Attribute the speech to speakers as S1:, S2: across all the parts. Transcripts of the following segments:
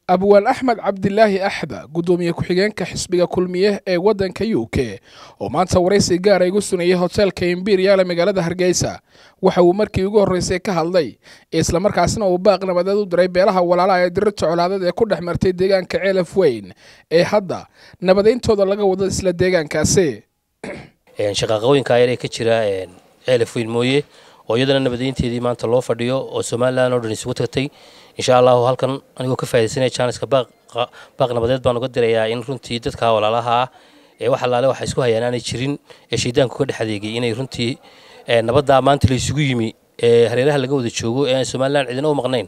S1: abwaan axmed cabdilaahi axda guddoomiye ku-xigeenka xisbiga kulmiye ee waddanka u k oo maanta waraysi gaara igu sunayay hoteelka imberial ee magaalada hargeysa waxa uu markii ugu horreysay ka hadlay islamarkaasna uu baaq nabadeed u diray beelaha walaalaha ee dirirta colaadad ee ku dhex martay deegaanka ceelaf weyn ee hadda nabadayntooda laga wado isla deegaankaasi
S2: shaqaaqooyinka ayar ee ka jira ceelaf weyn mooye oo iyadana nabadeynteedii maanta loo fadhiyo oo somalilan oo dhan isugu tagtay insha allahu halkan anigoo ka faa'idaysanaya jaaniska baaq nabadeed baan uga dirayaa in runtii dadka walaalaha ah ee wax allaale waxa isku hayaan aanay jirin ee shaydaanku ka dhex adeegay inay runtii nabaddaa maanta la isugu yimi ee hareeraha laga wada joogo ee aan somalilan cidina u maqnayn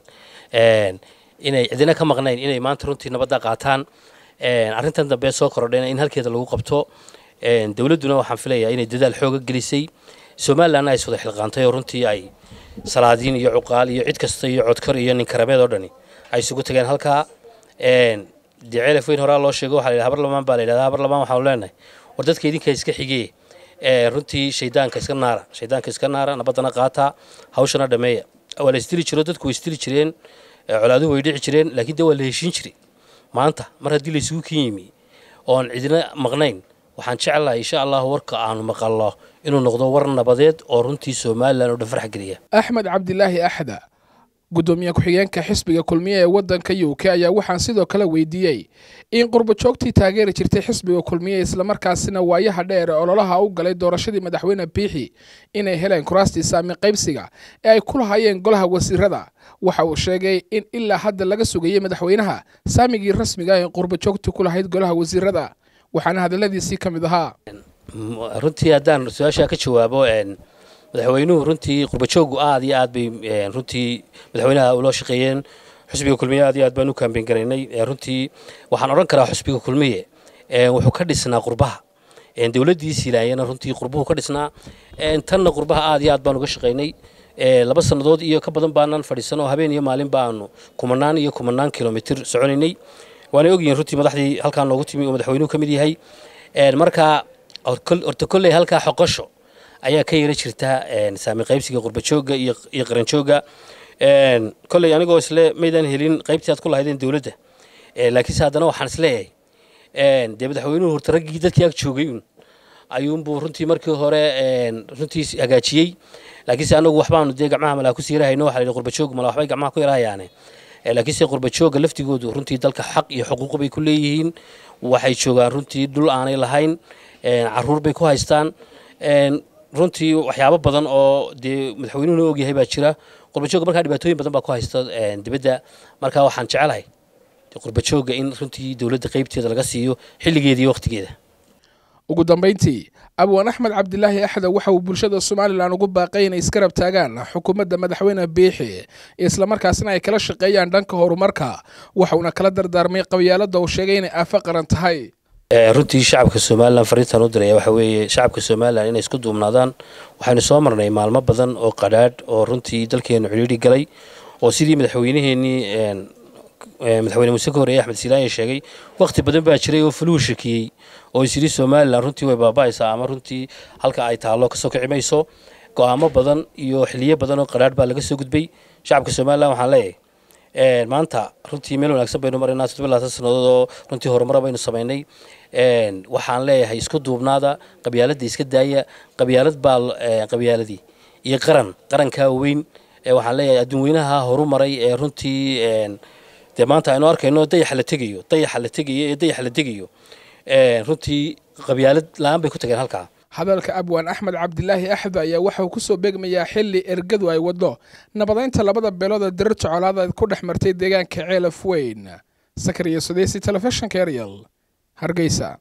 S2: inay cidina ka maqnayn inay maanta runtii nabaddaa qaataan arrintan dambe soo korodhayna in halkeeda lagu qabto dowladduna waxaan filayaa inay dadaal xooga gelisay somalilanna ay iswada xilqaantay oo runtii ay salaadiin iyo cuqaal iyo cid kasta iyo codkar iyo ninkarabeed oo dhani ay isugu tageen halkaa dee ceelaf weyn horaa loo sheego waxaa la yidhaha habar lamaan baa la yidhahdaa habar lamaan waxaanu leenahay war dadka idinka iska xigee runtii shaydaanka iska naara shaydaanka iska naara nabaddana qaataa hawshana dhameeya waa la isdili jiro dadku way isdili jireen colaaduhu way dhici jireen laakiin dee waa la heshiin jiray maanta mar haddii la isugu kin yimi oon cidina maqnayn waxaan jeclahay insha allahu warka aanu maqalno inuu noqdo war nabadeed oo runtii somalilan oo dhan farx geliya
S1: axmed cabdilaahi axda guddoomiye ku-xigeenka xisbiga kulmiye ee waddanka u k ayaa waxaan sidoo kale weydiiyey in qurbajoogtii taageeri jirtay xisbiga kulmiye islamarkaasina waayaha dheer ee ololaha u galay doorashadii madaxweyne biixi inay heleen kuraastii saami qaybsiga ee ay ku lahaayeen golaha wasiirada waxa uu sheegay in ilaa hadda laga sugayey madaxweynaha saamigii rasmiga ee qurbajoogtii ku lahayd golaha wasiirada waxaana hadalladiisii ka mid ahaa
S2: runtii haddaan su-aashaa ka jawaabo madaxweynuhu runtii qurbajoogu aad iyo aad bay runtii madaxweynaha uloo shaqeeyeen xusbiga kulmiye aad iyo aad baan u kaambeyn garaynay runtii waxaan odhan karaa xusbiga kulmiye wuxuu ka dhisnaa qurbaha dowladdii silaayana runtii qurbuhu ka dhisnaa tanna qurbaha aad iyo aad baan uga shaqaynay laba sannadood iyo ka badan baanan fadhiisan oo habeen iyo maalin baanu kumanaan iyo kumanaan kilomitir soconaynay waanay ogyihiin runtii madaxdii halkaan noogu timi oo madaxweynuhu ka mid yahay markaa horta kolley halkaa xoqosho ayaa ka yara jirta saami qaybsiga qurbajooga iyo qaranjooga kolley anigoo isle maydaan helin qaybtii aad ku lahaydeen dowladda laakiinse haddana waxaan isleeyahay dee madaxweynuhu horta raggii dadkii ag joogay un ayuunbuu runtii markii hore runtii hagaajiyey laakiinse anagu waxbaanu dee gacmaha malaa ku siirahayno waxa la yidhi qurbajoog mala waxbay gacmaha ku yarahayaane laakiinse qurbajooga laftigoodu runtii dalka xaq iyo xuquuq bay ku leeyihiin waxay joogaan runtii dhul aanay lahayn caruur bay ku haystaan runtii waxyaabo badan oo dee madaxweynuhuna ogyahay baa jira qurbajooga markaa dhibaatooyin badan baa ku haysta dibadda markaa waxaan jecelahay qurbajooga in runtii dowladda qaybteeda laga siiyo xilligeeda iyo wakhtigeeda
S1: ugu dambayntii abwaan axmed cabdilaahi axda waxa uu bulshada somalilan ugu baaqay inay iskarab taagaan xukuumadda madaxweyne biixi islamarkaasna ay kala shaqeeyaan dhanka horumarka waxauna kala dardaarmay qabyaaladda uu sheegay inay aafo qaran tahay
S2: runtii shacabka somalilan fariintaan u diraya waxa weeye shacabka somalilan inay isku duubnaadaan waxaynu soo marnay maalmo badan oo qadhaadh oo runtii dalkeennu cidhiidhi galay oo sidii madaxweyneheenii madaxweyne muuse ka horeeye axmed siilaaye sheegay wakhti badan baa jiray oo fuluhu shakiyey oo isyidhi somalilan runtii way baaba'aysaa ama runtii halka ay taallo kasoo kici mayso go'aamo badan iyo xiliyo badan oo qadhaadh baa laga soo gudbay shacabka somalilan waxaan leeyahay maanta runtii meel wanaagsan baynu maraynaa toddoba labaatan sannadood oo runtii horumara baynu samaynay waxaan leeyahay isku duubnaada qabyaaladda iska daaya qabyaalad baa qabyaaladii iyo qaran qarankaa weyn waxaan leeyahay adduun weynaha horu maray ee runtii dee maanta aynu arkayno dayaxa la tegayo dayaxa la tegayo ee dayaxa la degayo runtii qabyaalad la-aan bay ku tageen halkaa
S1: hadalka abwaan axmed cabdilaahi axda ayaa waxa uu ku soo beegmayaa xilli ergadu ay waddo nabadaynta labada beelood ee dirirta colaadaed ku dhex martay deegaanka ceelaf weyn sakariya sudeysi telefishinka eryal hargeysa